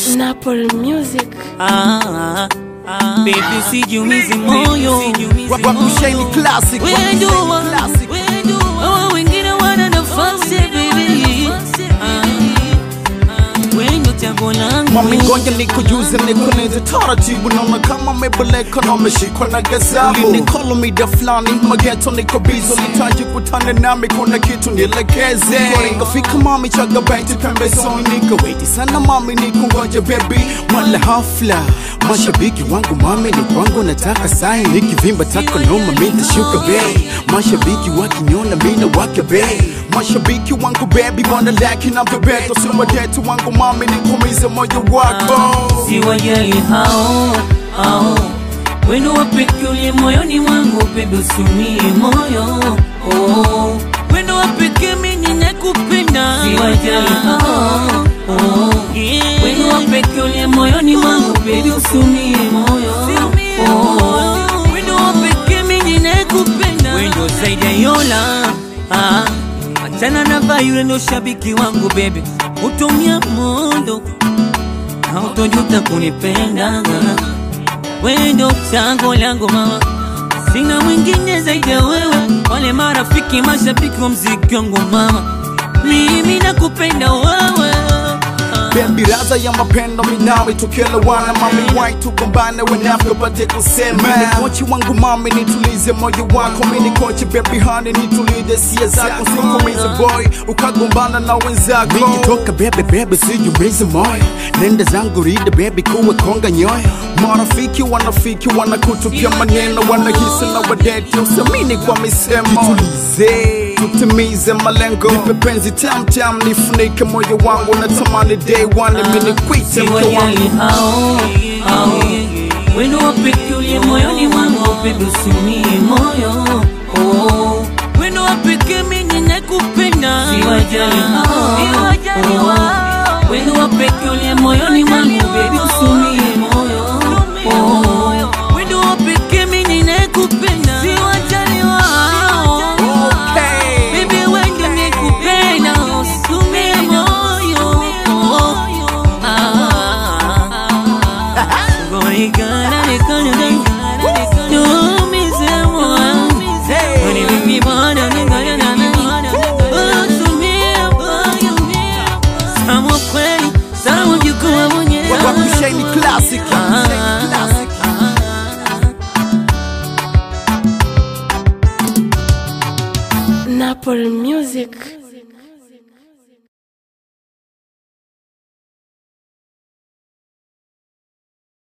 Napoli Music. Ah, ah, baby sijumizi moyo Wakushaini classic Wejua, wejua, wengine wana nafasi baby Ah, ah, wendo chaguo langu Mami ngoja nikujuze nikueleze taratibu, naona kama mebeleka na umeshikwa na gazabu. Ulinikolo mida fulani mageto, niko bizo, nitaji kutane nami, kuna kitu nielekeze. Nikafika mami, chaga beti pembezoni, nikaweti sana mami, nikungoje baby, wala hafla Mashabiki wangu mami ni kwangu, nataka sai nikivimba tako noma, mitashuka bei. Mashabiki wakiniona mina wake bei. Mashabiki wangu baby, wana laki na bebeto, si wadetu wangu mami, nikumize moyo wako. siwajali hao hao wendo wapeke uliye moyoni mwangu bebe usumie moyo oh. wendo wapeke mimi nakupenda siwajali hao oh. wendo wapeke uliye moyoni mwangu bebe usumie moyo oh. wendo wapeke mimi nakupenda wendo zaidi ya yola ah. achana na vayule ndo shabiki wangu bebe utumia mondo hautojuta kunipenda wendo chango langu mama sina mwingine zaidi ya wewe wale marafiki mashabiki wa mziki wangu mama mimi nakupenda wewe Baby raza ya mapendo minawe tukielewana mami wai tugombane wenafyo pate kusema Mini kochi wangu mami nitulize moyo wako Mini kochi baby honey nitulize sia zako Sikumize boy ukagombana na wenzako Nikitoka bebe bebe sijumize moyo Nenda zangu rida baby kuwe konga nyoyo Marafiki wanafiki wanakutupia maneno Wanahisi na wadeti usamini kwa misemo Jitulize tutimize malengo nipe penzi tam tam nifunike moyo wangu natamani day one mimi nikwite mke wangu siwajali hao hao wendo wapeke uliye moyoni mwangu bebe usimie moyo oh. wendo wapeke mimi nakupenda siwajali hao oh. wendo wapeke uliye moyoni mwangu bebe usimie moyo oh. wendo wapeke mimi nakupenda siwajali wao Okay. Baby, when you make me pain, I'll assume I'm all you. Ah, boy, gonna be gonna be do me some more. When you make me wanna be gonna be assume I'm all you. Sama kweli, sama jukua mwenyewe. Wakushaini classic Ah, classic Napoli Music.